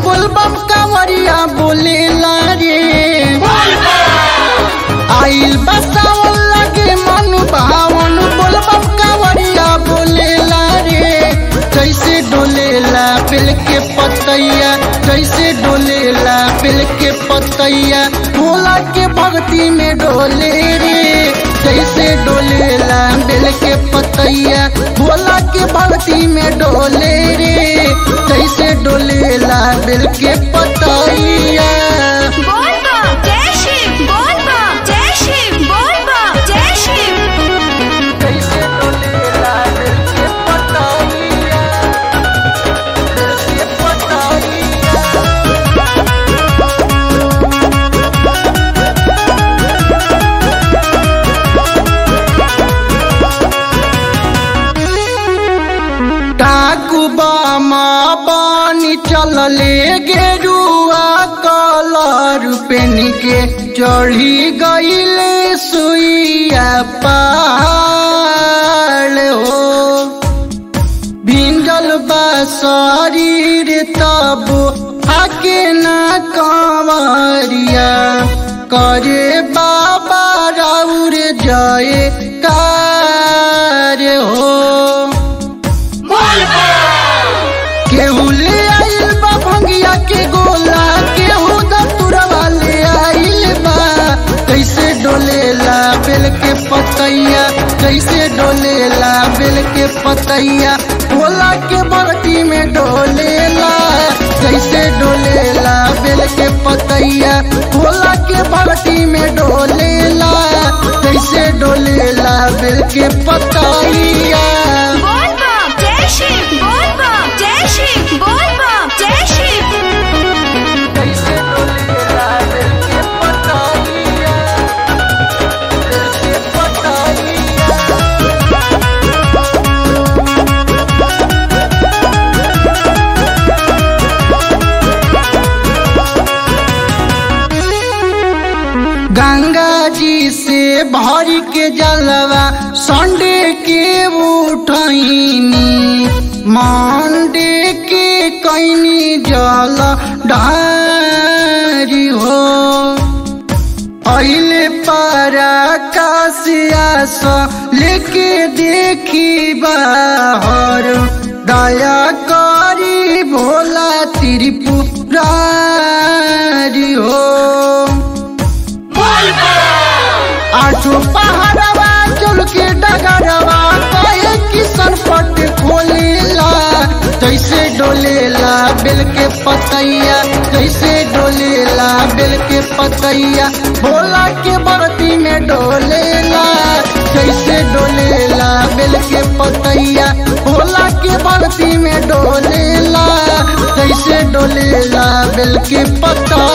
बोलबम कांवरिया बोलेला रे आइल बसावन लगे मन भावन बोलबम कांवरिया बोलेला रे जैसे डोलेला बिल के पतैया जैसे डोलेला बिल के पतैया भोला के भक्ति में डोले रे जैसे डोलेला बिल के पतैया भोला के भक्ति में डोले रे जैसे डोलेला बिल के पतैया बोल बा जय शिव बोल बा जय शिव बोल बा जय शिव कैसे डोलेला दिल के पतैया दिल के पतैया डाकू बामा पानी चलले गेरुआ कलर पेन के चढ़ी गईले सुइया पाल हो भिंजल बा शरीर तब आके ना कंवरिया करे बाबा राउर जय कार हो केहू ले आइल बा भंगिया के गोला केहू दतुरवा ले आइल बा कैसे डोलेला बेल के पतैया कैसे डोलेला बेल के पतैया भोला के बरती में डोलेला कैसे डोलेला बेल के पतैया भोला के बरती में डोलेला कैसे डोलेला बेल के पतैया बोल बा जय शिव बोल बा जय शिव बोल बा जय शिव कैसे डोलेला दिल के पतैया दिल के पतैया गंगा जी से भर के जलवा संडे के उठनी मंडे के कैनी जल ढारी हो अइले पारा काशिया स लेके देखी बाहर दया करी भोला त्रिपुरारी हो आठो पहाड़वा चल के डगरवा कहे किसन पट खोलेला जैसे डोलेला बेल के पतैया जैसे डोलेला बेल के पतैया भोला के बरती में डोलेला जैसे डोलेला बेल के पतैया भोला के बरती में डोलेला जैसे डोलेला बेल के पतैया